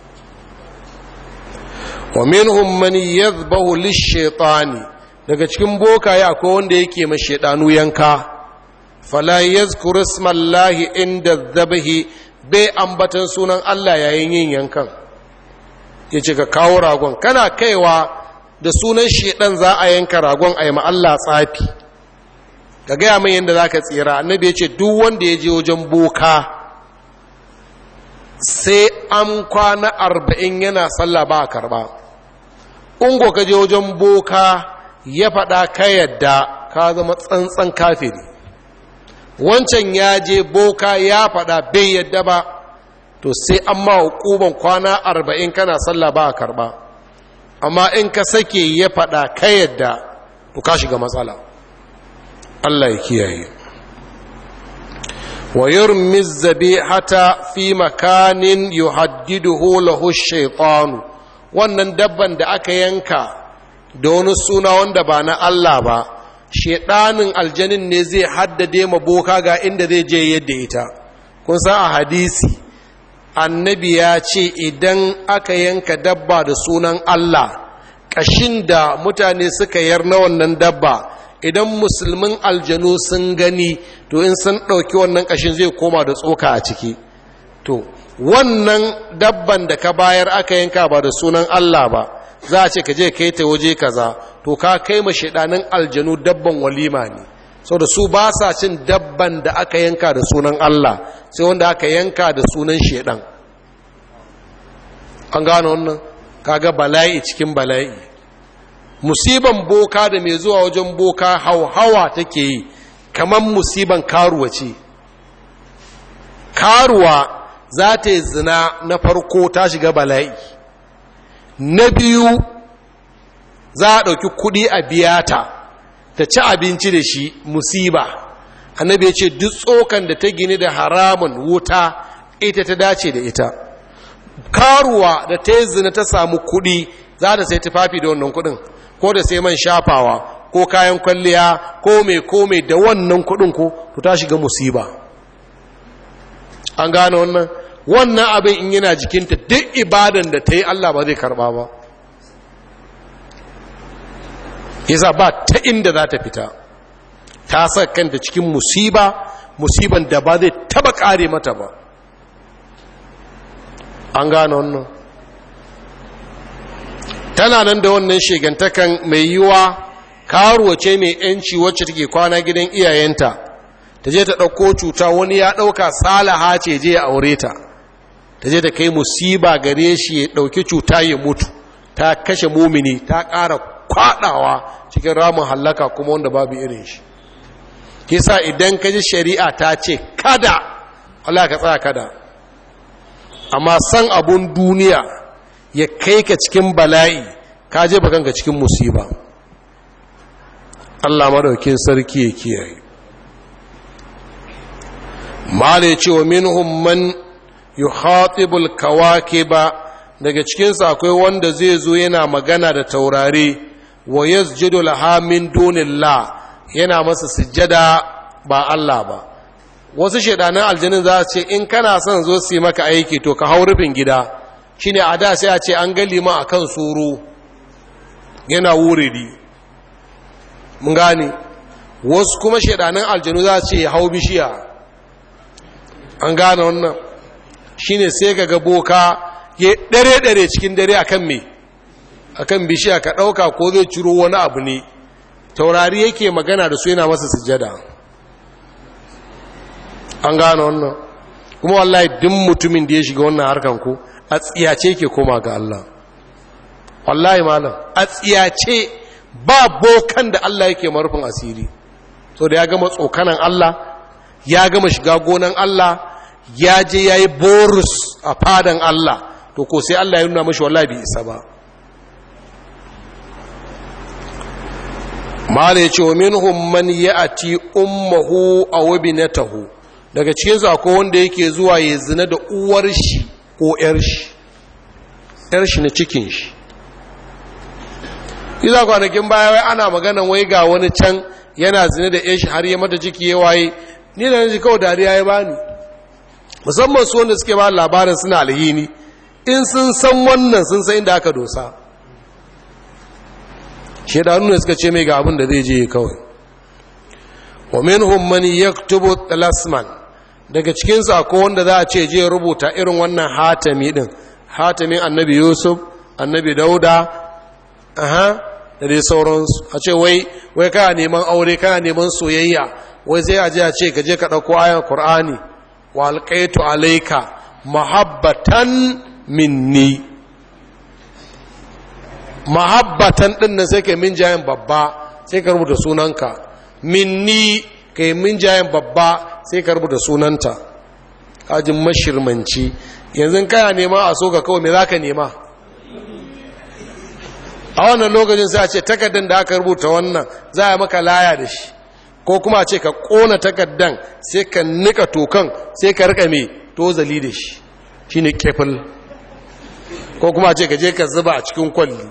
wa minhum man yadhbahu lish-shaytani daga cikin bokaye akwai wanda yake ma shedanu yanka fala yazkuru ismallahi inda dhabhi bai ambatan sunan Allah yayin yin yankan yace ka kawo ragon kana kaiwa da sunan shedan za a yanka ragon a yi ma Allah tsafi ka gaya mai yadda za ka tsira annabi ya ce duk wanda ya je wajen boka sai an kwana arba'in yana sallah ba a karba ungo ka je wajen boka ya faɗa ka yadda ka zama tsantsan kafiri wancan ya je boka ya faɗa bai yadda ba to sai an ma hukuban kwana arba'in kana sallah ba a karba amma in ka sake ya faɗa ka yadda to ka shiga matsala Allah ya kiyaye wa yurmi zabihata fi makanin yuhaddiduhu lahu shaytanu wannan dabban da aka yanka da wani suna wanda ba na Allah ba shedanin aljanin ne zai haddade ma boka ga inda zai je yadda ita kun san a hadisi annabi ya ce idan aka yanka dabba da sunan Allah kashin da mutane suka yar na wannan dabba idan musulmin aljanu sun gani to in sun ɗauki wannan ƙashin zai koma da tsoka a ciki to wannan dabban da ka bayar aka yanka ba da sunan Allah ba za a ce ka je kai ta waje kaza to ka kai ma shaidanin aljanu dabban walima ne da su ba sa cin dabban da aka yanka da sunan Allah sai wanda aka yanka da sunan shaidan an gano wannan kaga bala'i cikin bala'i musiban boka da mai zuwa wajen boka hauhawa take yi kamar musiban karuwa ce karuwa za ta yi zina na farko ta shiga bala'i na biyu za a ɗauki kuɗi a biya ta ta ci abinci da shi musiba annabi ya ce duk tsokan da ta gini da haramun wuta ita ta dace da ita karuwa da ta yi zina ta samu kuɗi za ta sai tufafi da wannan kuɗin ko da sai man shafawa ko kayan kwalliya ko mai ko mai da wannan kuɗin ko to ta shiga musiba an gane wannan wannan abin in yana jikinta duk ibadan da ta yi Allah ba zai karba ba yasa ba ta inda za ta fita ta sa kanta cikin musiba musiban da ba zai taba kare mata ba an gane wannan tana nan da wannan shegantakan mai yiwa karuwa ce mai yanci wacce take kwana gidan iyayenta ta je ta ɗauko cuta wani ya ɗauka salaha ce je ya aure ta ta je ta kai musiba gare shi ya ɗauki cuta ya mutu ta kashe mumini ta ƙara kwaɗawa cikin ramin hallaka kuma wanda babu irin shi kisa idan ka ji shari'a ta ce kada Allah ka tsaya kada amma san abun duniya ya kai ka cikin bala'i ka je bakanka cikin musiba Allah madaukin sarki ya kiyaye mala ce wa minhum man yukhatibul kawakiba daga cikinsu akwai wanda zai zo yana magana da taurari wa yasjudu laha min dunillah yana masa sujjada ba Allah ba wasu shedanan aljanin za ce in kana son zo su yi maka aiki to ka hau rufin gida shine a da sai a ce an ga liman akan soro yana wuridi mun gane wasu kuma shedanan aljanu za ce hau bishiya an gane wannan shine sai ga boka ya dare-dare cikin dare akan me akan bishiya ka ɗauka ko zai ciro wani abu ne taurari yake magana da su yana masa sujjada an gane wannan kuma wallahi duk mutumin da ya shiga wannan harkan ko a tsiyace ke koma ga Allah wallahi malam a tsiyace ba bokan da Allah yake marufin asiri so da ya gama tsokanan Allah ya gama shiga gonan Allah ya je ya yi borus a fadan Allah to ko sai Allah ya nuna mashi wallahi bai isa ba mala ya ce wa minhum man ya'ti ummuhu aw ibnatahu daga cikin su akwai wanda yake zuwa ya zina da uwar shi ko yar shi yar shi na cikin shi iza kwanakin baya wai ana maganan wai ga wani can yana zina da yar shi har ya mata ciki ya waye ni da ji kawai dariya ya bani musamman su wanda suke ba labarin suna alhini in sun san wannan sun san inda aka dosa shaidanu ne suka ce mai ga abin da zai je kawai wa minhum man yaktubu talasman daga cikin sa ko wanda za a ce je rubuta irin wannan hatami din hatamin annabi yusuf annabi dauda aha da dai sauransu a ce wai wai kana neman aure kana neman soyayya wai sai a je a ce ka je ka dauko ayan qur'ani wa alqaitu alayka mahabbatan minni mahabbatan din nan sai kai min jayen babba sai ka rubuta sunanka minni kai min jayen babba sai ka rubuta sunanta kajin mashirmanci yanzu kana nema a so ka kawai me za ka nema a wannan lokacin sai a ce takardar da aka rubuta wannan za a maka laya da shi ko kuma a ce ka kona takardan sai ka nika tokan sai ka rika mai tozali da shi shine kefil ko kuma a ce ka je ka zuba a cikin kwalli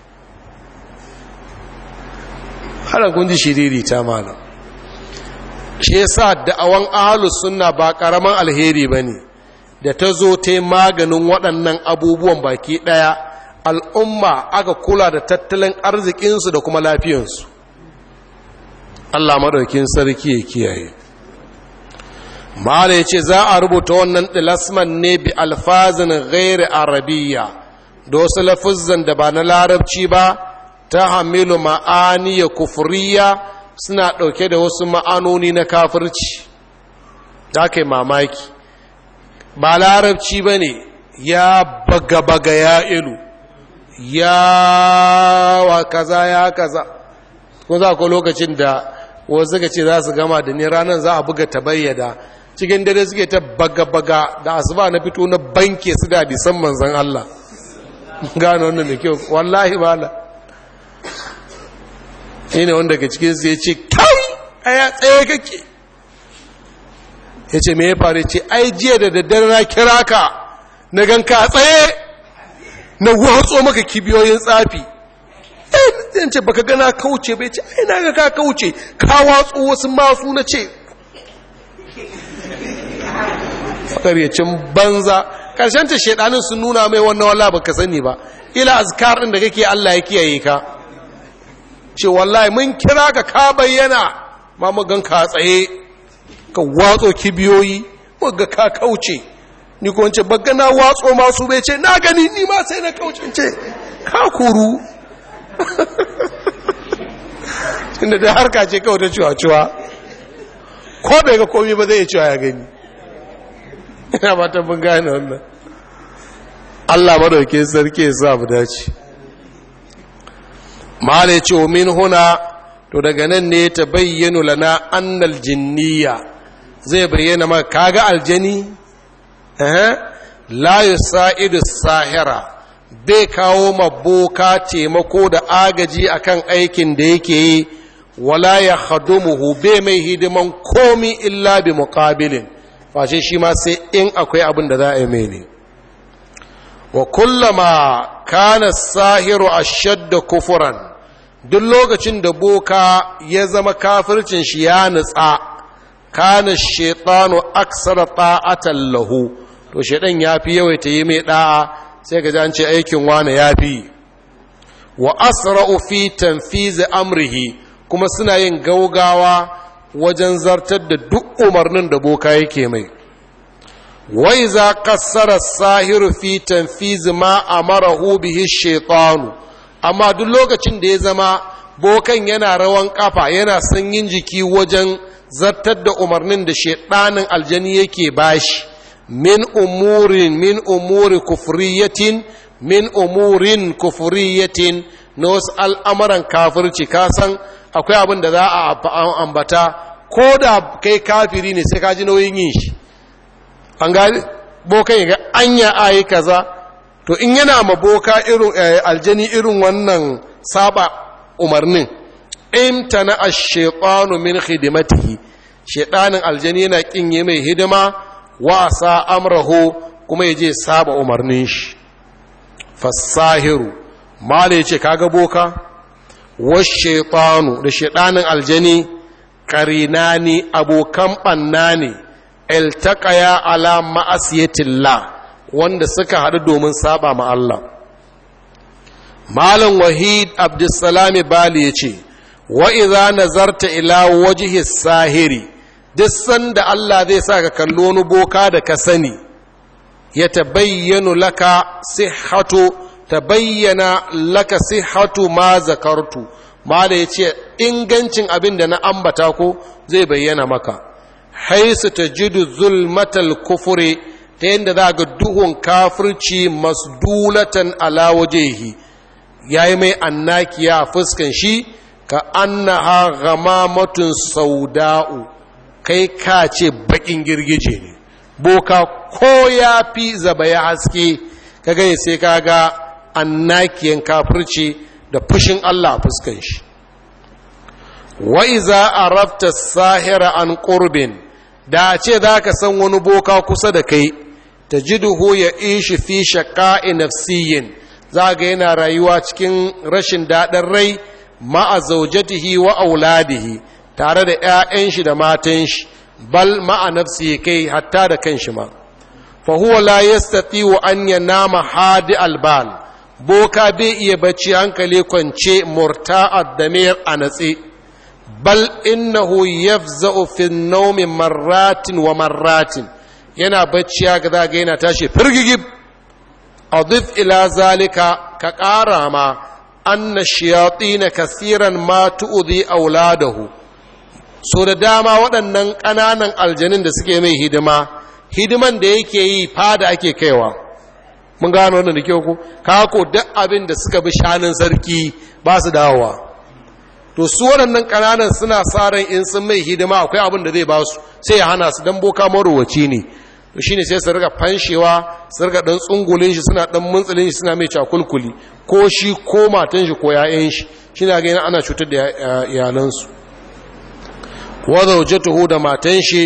har kun ji shiriri ta malam shi yasa da'awan ahlus sunna ba karaman alheri bane da ta zo ta maganin waɗannan abubuwan baki ɗaya al'umma aka kula da tattalin arzikinsu da kuma lafiyansu Allah madaukin sarki ya kiyaye mala ya ce za a rubuta wannan ɗilasman ne bi alfazin gairi arabiya da wasu lafizan da ba na larabci ba ta hamilu ma'ani ya kufuriya suna ɗauke da wasu ma'anoni na kafirci da kai mamaki ba larabci ba ne ya baga-baga ya ilu ya wa kaza ya kaza ko za ku lokacin da wasu ka ce za su gama da ni ranar za a buga ta bayyada cikin dare suke ta baga-baga da asuba na fito na banke su da disan manzan Allah gano wannan da kyau wallahi bala shi ne wanda ga cikin su ya ce kai a ya tsaye kake ya ce me ya faru ce ai jiya da daddare na kira ka na gan ka tsaye na watso maka kibiyoyin tsafi eh ce baka gana kauce bai ce ai na ga ka kauce ka watso wasu masu na ce fakaryacin banza karshen ta shedanin sun nuna mai wannan walla baka sani ba ila azkar din da kake Allah ya kiyaye ka ce wallahi mun kira ka ka bayyana ma mu gan ka tsaye ka watso kibiyoyi mu ga ka kauce ni ko wance bagga na watso masu bai ce na gani ni ma sai na kauce ce ka kuru tunda da harka ce kawai ta ciwa-ciwa ko bai ga komi ba zai ciwa ya gani ina ba ta bin gane wannan Allah madauke sarki ya sa mu dace mala ya ce wa min huna to daga nan ne ta bayyana lana annal jinniya zai bayyana maka kaga aljani eh la yusaidu sahira bai kawo maboka taimako da agaji akan aikin da yake yi wala ya khadumuhu bai mai hidiman komi illa bi muqabilin fashe shi ma sai in akwai abin da za a yi mai ne wa kullama kana sahiru ashadda kufuran duk lokacin da boka ya zama kafircin shi ya nutsa kana shaitanu aksara ta'atan lahu to shaitan ya fi yawaita yi mai da'a sai ga an ce aikin wane ya fi wa asra'u fi tanfizi amrihi kuma suna yin gaugawa wajen zartar da duk umarnin da boka yake mai wai za kassara sahiru fi tanfizi ma amarahu bihi shaitanu amma duk lokacin da ya zama bokan yana rawan kafa yana sanyin jiki wajen zartar da umarnin da shaitanin aljani yake bashi min umurin min umuri kufriyatin min umurin kufriyatin na wasu al'amuran kafirci kasan akwai abin da za a ambata ko da kai kafiri ne sai ka ji nauyin yin shi an gani bokan ga anya ayi kaza to in yana ma boka irin aljani irin wannan saba umarnin imtana ash-shaytanu min khidmatihi shaytanin aljani yana kin yi mai hidima wa sa amrahu kuma yaje saba umarnin shi fasahiru mala yace kaga boka wash-shaytanu da shaytanin aljani qarinani abokan banna ne iltaqaya ala ma'asiyatillah wanda suka haɗu domin saba ma Allah malam wahid abdussalami bali ya ce wa iza nazarta ila wajhi sahiri duk sanda Allah zai sa ka kallo wani boka da ka sani ya tabayyanu laka sihhatu tabayyana laka sihhatu ma zakartu mala ya ce ingancin abin da na ambata ko zai bayyana maka haisu tajidu zulmatal kufure ta yadda za ga duhun kafirci masdulatan ala wajehi ya yi mai annakiya a fuskan shi ka annaha gamamatun sauda'u kai ka ce bakin girgije ne boka ko ya fi zaba ya haske ka gani sai ka ga annakiyan kafirci da fushin Allah a fuskan shi wa'iza a rafta sahira an ƙurbin da ce za ka san wani boka kusa da kai tajiduhu ya ishi fi shaqa'i nafsiyin za ga yana rayuwa cikin rashin daɗin rai ma'a zaujatihi wa auladihi tare da 'ya'yan shi da matan shi bal ma'a nafsi kai hatta da kanshi ma fa huwa la yastati'u an yanama hadi albal boka bai iya bacci hankali kwance murta'ad damir a natse bal innahu yafza'u fi an-nawmi marratin wa marratin yana bacci ya ga zaga yana tashi firgigib adif ila zalika ka ƙara ma anna shayatin kasiran ma tu'dhi auladahu so da dama waɗannan ƙananan aljanin da suke mai hidima hidiman da yake yi fada ake kaiwa mun gano wannan da kyau ko kako duk abin da suka bi shanin sarki ba su dawowa to su waɗannan ƙananan suna sa ran in sun mai hidima akwai abin da zai ba su sai ya hana su dan boka marowaci ne to shine sai su riga fanshewa su riga dan tsungulin shi suna dan muntsulin shi suna mai cakulkuli ko shi ko matan shi ko yayan shi shine ga yana ana cutar da iyalan su wa zawjatuhu da matan shi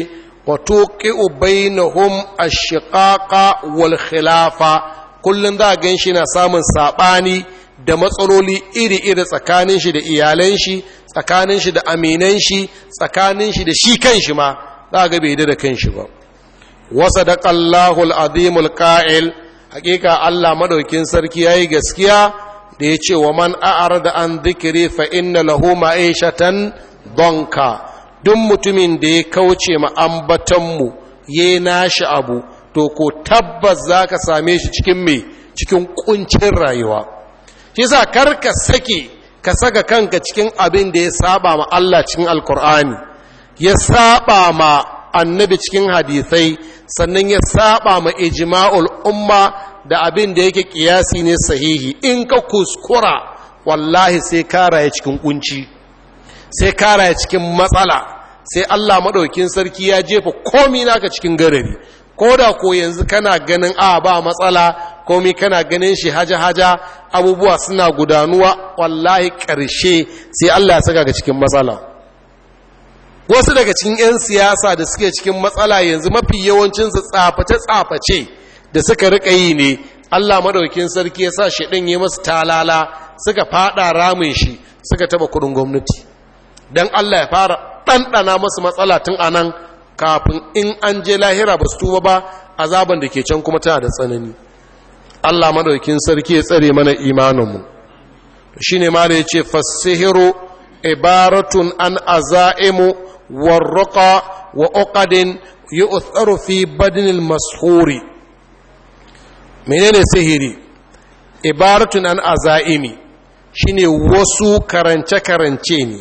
wa tuqi'u bainahum ash-shiqaqa wal khilafa kullun za gan shi na samun sabani da matsaloli iri-iri tsakanin shi da iyalan shi tsakanin shi da aminan shi tsakanin shi da shi kanshi ma za ga bai da kanshi ba wa sadaqallahu al-azim al-qa'il hakika Allah madaukin sarki yayi gaskiya da ya ce wa man a'arada an dhikri fa inna lahu ma'ishatan donka duk mutumin da ya kauce ma ambatanmu ya nashi abu to ko tabbas za ka same shi cikin mai cikin kuncin rayuwa shi sa karka sake ka saka kanka cikin abin da ya saba ma Allah cikin alkur'ani ya saba ma annabi cikin hadisai sannan ya saba ma ijma'ul umma da abin da yake kiyasi ne sahihi in ka kuskura wallahi sai ka raye cikin kunci sai kara ya cikin matsala sai Allah maɗaukin sarki ya jefa komi naka cikin garari ko da ko yanzu kana ganin a ba matsala komi kana ganin shi haja-haja abubuwa suna gudanuwa wallahi ƙarshe sai Allah ya saka ga cikin matsala wasu daga cikin 'yan siyasa da suke cikin matsala yanzu mafi yawancinsu tsaface-tsaface da suka riƙa yi ne Allah maɗaukin sarki ya sa shi ɗin yi masu talala suka faɗa ramin shi suka taɓa kuɗin gwamnati don Allah ya fara ɗanɗana masu matsala tun a nan kafin in an je lahira ba su tuba ba azaban da ke can kuma tana da tsanani Allah madaukin sarki ya tsare mana imaninmu shi ne ma da ya ce fasihiru ibaratun an azaimu warruqa wa uqadin yu'tharu fi badnil mashuri menene sihiri ibaratun an azaimi shine wasu karance-karance ne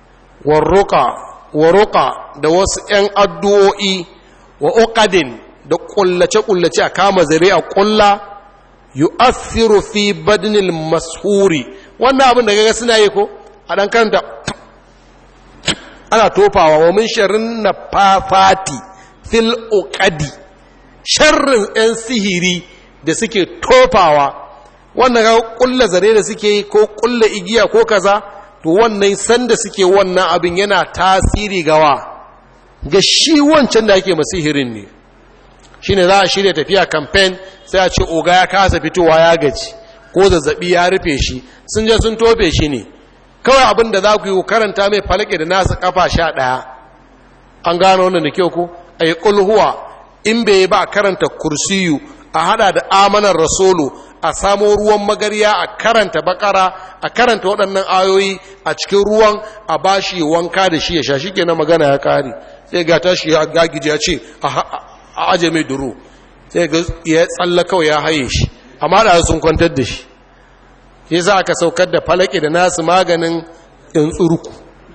warruka da wasu ‘yan addu'o'i wa uqadin da ƙullace-ƙullace a kama zare a ƙulla yu asiru fi badnil mashuri wannan abin da gaga suna yi ko a ɗan karanta ana tofawa wa min sharrin na fafati fil uqadi sharrin ‘yan sihiri da suke tofawa wannan ga ƙulla zare da suke yi ko ƙulla igiya ko kaza to wannan sanda suke wannan abin yana tasiri gawa ga shi wancan da ake masihirin ne shi ne za a shirya tafiya kamfen sai a ce oga ya kasa fitowa ya gaji ko zazzabi ya rufe shi sun je sun tofe shi ne kawai abin da za ku yi karanta mai falake da nasa kafa sha ɗaya an gano wannan da kyau ku a yi ƙulhuwa in bai ba karanta kursiyu a hada da amanar rasulu a samo ruwan magarya a karanta bakara a karanta waɗannan ayoyi a cikin ruwan a bashi wanka da shi ya sha shi kenan magana ya kare sai ga tashi ya gagije ya ce a aje mai duro sai ga ya tsalla kawai ya haye shi amma da sun kwantar da shi ya za aka saukar da falake da nasu maganin in tsurku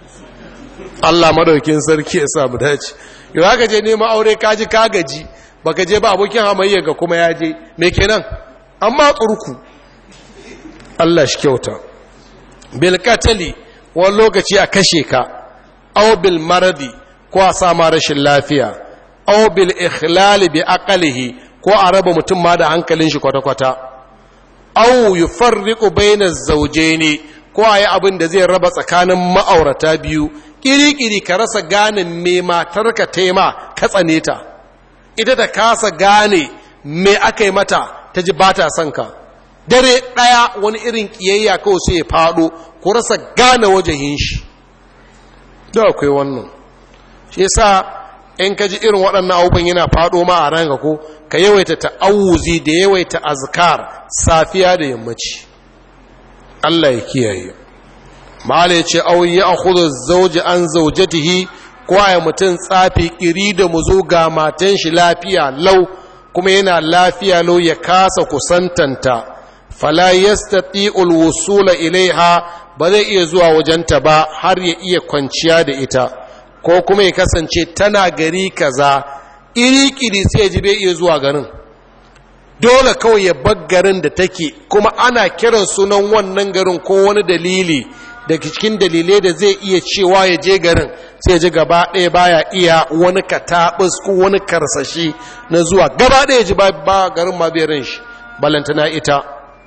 Allah madaukin sarki ya samu dace yau haka je neman aure kaji kagaji baka je ba abokin hamayya ga kuma ya je me kenan amma tsurku Allah shi kyauta bil qatali wani lokaci a kashe ka aw bil maradi ko a sama rashin lafiya aw bil ikhlal bi aqlihi ko a raba mutum ma da hankalin shi kwata-kwata aw yufarriqu bayna az-zawjayn ko ayi abin da zai raba tsakanin ma'aurata biyu kiri-kiri ka rasa gane me matarka tema ka tsane ta ita ta kasa gane me aka yi mata ta ji ba ta son ka dare ɗaya wani irin ƙiyayya kawai sai ya faɗo ku rasa gane wajahin shi da akwai wannan shi sa in ka ji irin waɗannan abubuwan yana faɗo ma a ranka ko ka yawaita ta'awuzi da yawaita azkar safiya da yammaci Allah ya kiyaye mala ya ce au ya akhudhu zawji an zawjatihi ko ya mutum tsafi kiri da muzo ga matan shi lafiya lau kuma yana lafiya lau ya kasa kusantanta fala yastati'ul wusula ilaiha ba zai iya zuwa wajenta ba har ya iya kwanciya da ita ko kuma ya kasance tana gari kaza iri-kiri sai ji bai iya zuwa garin dole kawai ya bar garin da take kuma ana kiran sunan wannan garin ko wani dalili daga cikin dalilai da zai iya cewa ya je garin sai ji gaba ɗaya baya iya wani kataɓus ko wani karsashi na zuwa gaba ɗaya ji ba garin ma bai ran shi balantana ita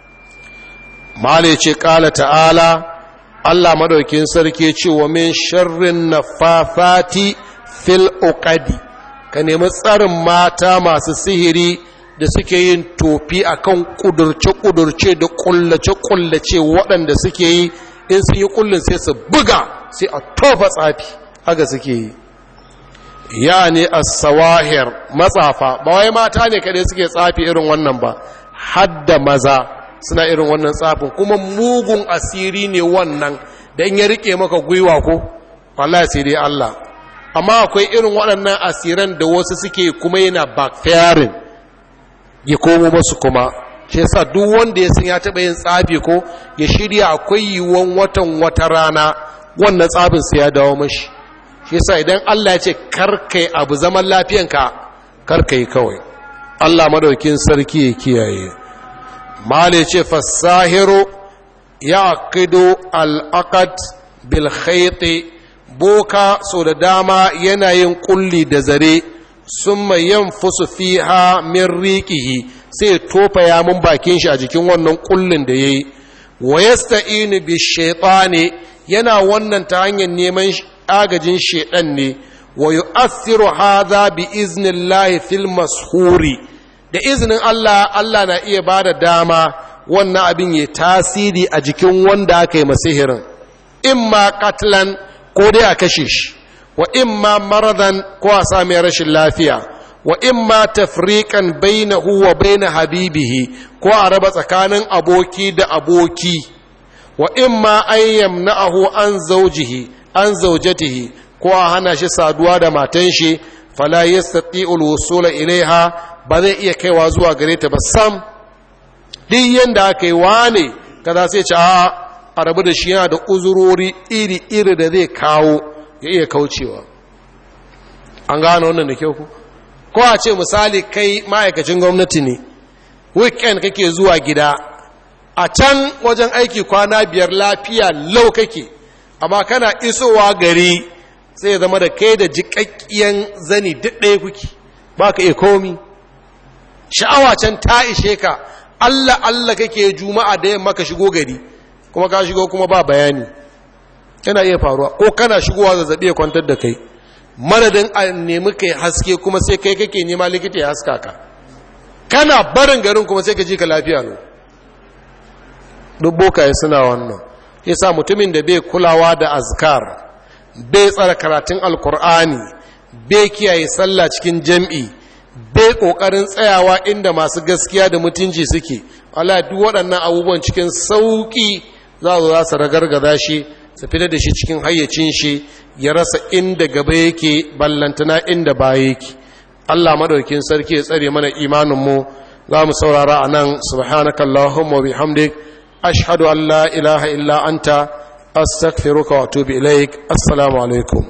mala ce ƙala ta'ala Allah madaukin sarki ce wa min sharrin nafafati fil uqadi ka nemi tsarin mata masu sihiri da suke yin tofi akan kudurce-kudurce da kullace-kullace waɗanda suke yi in sun yi kullun sai su buga sai a tofa tsafi haka suke yi ya ne a sawahir matsafa ba wai mata ne kaɗai suke tsafi irin wannan ba hadda maza suna irin wannan tsafin kuma mugun asiri ne wannan da in ya rike maka gwiwa ko wallahi sai dai Allah amma akwai irin waɗannan asiran da wasu suke kuma yana backfiring ya komo masu kuma shi yasa duk wanda ya san ya taɓa yin tsafi ko ya shirya akwai yiwuwan watan wata rana wannan tsafin sai ya dawo mashi shi yasa idan Allah ya ce karkai abu zaman lafiyanka karkai kawai Allah madaukin sarki ya kiyaye mali ce fasahiru ya aqidu al-aqd bil khayt boka so da dama yana yin kulli da zare summa yanfusu fiha min riqihi sai tofa ya mun bakin shi a jikin wannan kullin da yayi wa yasta'inu bi shaytani yana wannan ta hanyar neman agajin shedan ne wa yu'athiru hadha bi iznillahi fil mashuri da izinin Allah Allah na iya bada dama wannan abin ya tasiri a jikin wanda aka yi masihirin imma katlan ko dai a kashe shi wa imma maradan ko a sami rashin lafiya wa imma tafriqan bainahu wa bain habibihi ko a raba tsakanin aboki da aboki wa imma an yamna'ahu an zawjihi an zawjatihi ko a hana shi saduwa da matan shi fala yastati'ul wusula ilaiha ba zai iya kaiwa zuwa gare ta ba sam duk yanda aka yi wane kaza sai ce a a rabu da shi yana da uzurori iri-iri da zai kawo ya iya kaucewa an gano wannan da kyau ku ko a ce misali kai ma'aikacin gwamnati ne weekend kake zuwa gida a can wajen aiki kwana biyar lafiya lau kake amma kana isowa gari sai zama da kai da jiƙaƙƙiyan zani duk ɗaya kuke ba ka iya komi sha'awa can ta ishe ka allah allah kake juma'a da yamma ka shigo gari kuma ka shigo kuma ba bayani yana iya faruwa ko kana shigowa zazzabi ya kwantar da kai madadin a nemi kai haske kuma sai kai kake nema likita ya haska ka kana barin garin kuma sai ka ji ka lafiya no duk bokaye suna wannan yasa mutumin da bai kulawa da azkar bai tsara karatun alkur'ani bai kiyaye sallah cikin jam'i bai kokarin tsayawa inda masu gaskiya da mutunci suke Allah duk waɗannan abubuwan cikin sauki za su za su ragargaza shi su fitar da shi cikin hayyacin shi ya rasa inda gaba yake ballantana inda baya yake Allah madaukin sarki ya tsare mana imaninmu za mu saurara a nan subhanakallahumma wa bihamdik ashhadu an la ilaha illa anta astaghfiruka wa atubu ilaik assalamu alaikum